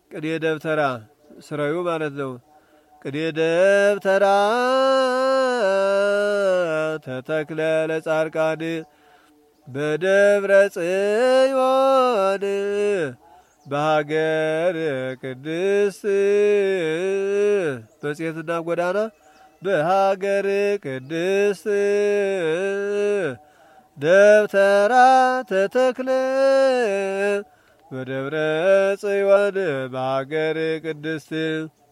ቅኔ ደብተራ ስራዩ ማለት ነው። ቅኔ ደብተራ ተተክለ ለጻድቃን በደብረ ጽዮን በሀገር ቅድስት መጽሔትና ጎዳና በሀገር ቅድስት ደብተራ ተተክለ በደብረ ጽዮን በሀገር ቅድስት